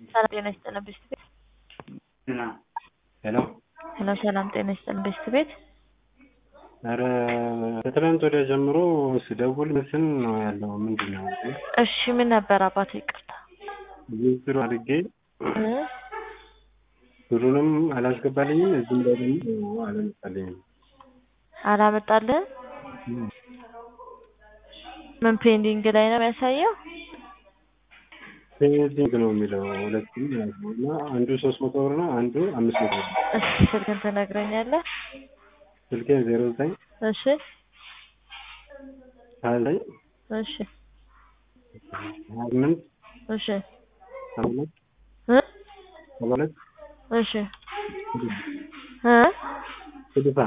ሰላም ጤና ይስጥልን ቤስት ቤት ሄሎ ሄሎ ሰላም ጤና ይስጥልን ቤስት ቤት ኧረ ከትናንት ወዲያ ጀምሮ ስደውል ምስን ነው ያለው። ምንድን ነው እሺ ምን ነበር አባቱ ይቅርታ ዝርዝሩ አድርጌ እ ብሩንም አላስገባልኝም እዚህም ላይ ደግሞ አላመጣልኝም። አላመጣልህም ምን ፔንዲንግ ላይ ነው የሚያሳየው ፔንዲንግ ነው የሚለው ሁለቱም ማለት ነው እና አንዱ ሶስት መቶ ብር ነው አንዱ አምስት መቶ ብር ነው። እሺ ስልክን ትነግረኛለህ ስልኬን ዜሮ ዘጠኝ እሺ ሀያ ዘጠኝ እሺ ሀያ ስምንት እሺ ሰባ ሁለት እ ሰባ ሁለት እሺ እ ስልሳ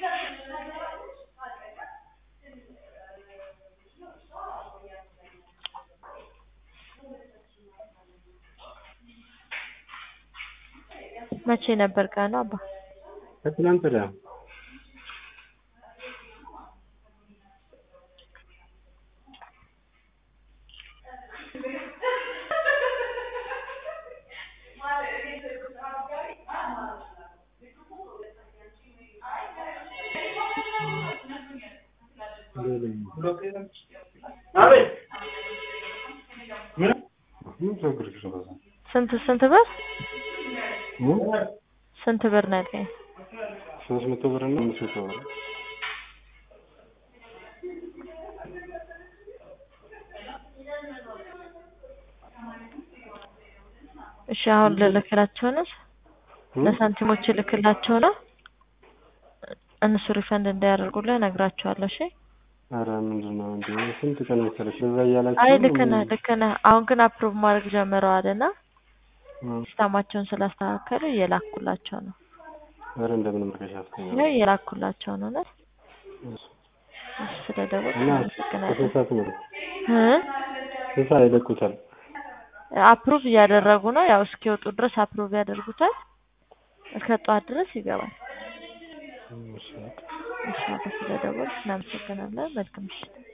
መቼ ነበር ቀኑ አባ ከትናንት ወዲያ ስንት ስንት ብር ስንት ብር ነው ያልከኝ ሶስት መቶ ብር እና አምስት መቶ ብር እሺ አሁን ልልክላቸው ነው ለሳንቲሞች ልክላቸው ነው እነሱ ሪፈንድ እንዳያደርጉልህ እነግራቸዋለሁ እሺ ኧረ ምንድን ነው እንዴ ስንት ቀን መሰለሽ በዛ እያላችሁ አይ ልክ ነህ ልክ ነህ አሁን ግን አፕሮቭ ማድረግ ጀምረዋል እና ሲስተማቸውን ስላስተካከሉ እየላኩላቸው ነው ኧረ እንደምንም አድርገሽ አስተኛው ያው እየላኩላቸው ነው እውነት ስለደወልክ እና አመሰግናለሁ ከስንት ሰዓት ነው እ ስንት ሰዓት ይለቁታል አፕሩቭ እያደረጉ ነው ያው እስኪወጡ ድረስ አፕሩቭ ያደርጉታል እስከ ጠዋት ድረስ ይገባል እሺ እሺ አቶ ስለደወልክ እናመሰግናለን መልካም ምሽት